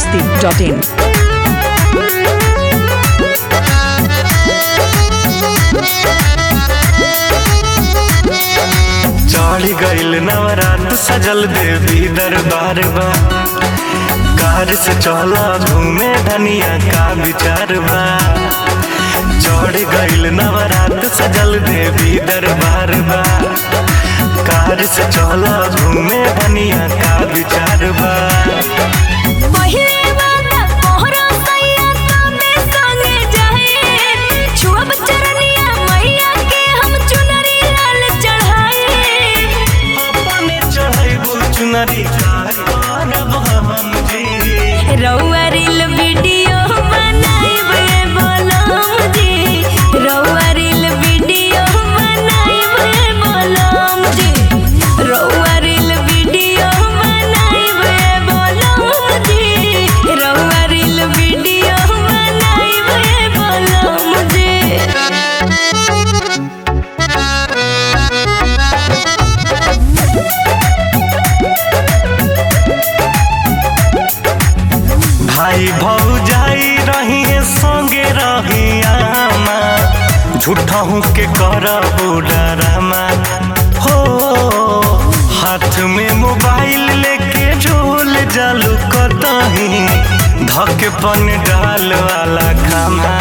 masti.in. चढ़ गईल नवरात सजल देवी दरबार बा कार से चला घूमे धनिया का विचार बा चढ़ गईल नवरात सजल देवी दरबार बा कार से चला घूमे धनिया का विचार बा पहिले वाला कोहरा सैया तमे संगे जाए छुअब चरनिया मैया के हम चुनरी लाल चढ़ाए अपने चढ़ैबू चुनरी कार करब हम जी रउआ रील वीडियो बनाइबे बोलम जी रउआ रील वीडियो बनाइबे बोलम जी रउआ रील वीडियो बनाइबे बोलम जी रउआ रील वीडियो बनाइबे बोलम जी भाई भौजाई रही संगे रही आमा झूठा हूँ के करबू डरामा हो हाथ में मोबाइल लेके झोल जालू कतही धके पन डाल वाला खामा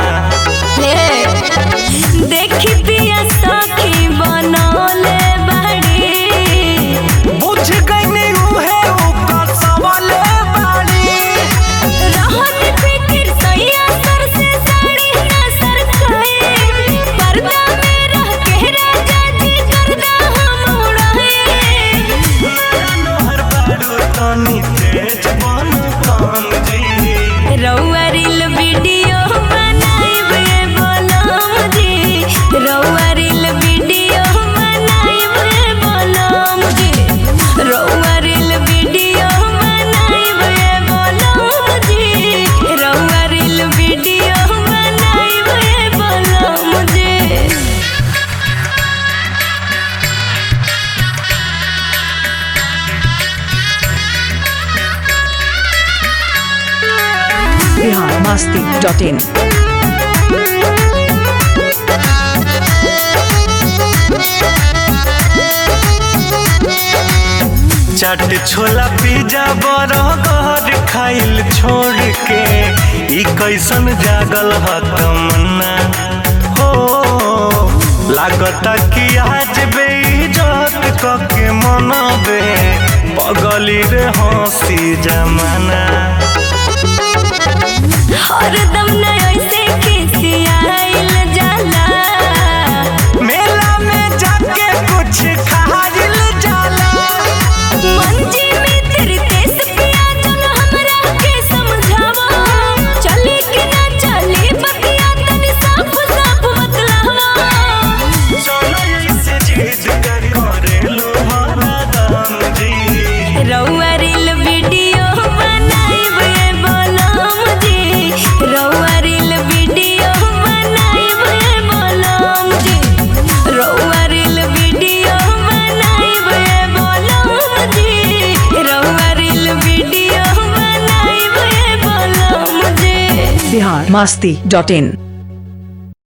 देखी पिया सखी बनौले बड़ी बुझ गई उहे ऊपर सवाले बाड़ी रहत फिकिर सैया सर से साड़ी ना सरकाए पर्दा में रह के राजा जी करदा हम उड़ाए नोहर बाड़ू तनी तेज बन काम जी रउआ रील वीडियो बनाइबे बोलम जी रउआ रील वीडियो बनाइबे बोलम जी रउआ रील वीडियो बनाइबे बोलम जी रउआ रील वीडियो बनाइबे बोलम जी Bihar masti.in. चाट छोला पिज्जा बर्गर खाइल छोड़ के ई कैसन जागल ह तमन्ना हो लागता कि आज बेइज्जत कके मनबे पगली रे हंसी जमाना हरदम न ऐसे खिसियाइल जाला मेला में जाके कुछ खाइल जाला मंजी में तेरे देश पिया चल हमरा के समझावा चले कि ना चले बतिया तनी साफ साफ बतलावा चलो ऐसे जिद कर करेलू हरदम जी रउआ रील वीडियो बनाइबे बोलम जी रउआ रील वीडियो बनाइबे बोलम जी रउआ रील वीडियो बनाइबे बोलम जी रउआ रील वीडियो बनाइबे बोलम जी Bihar masti.in.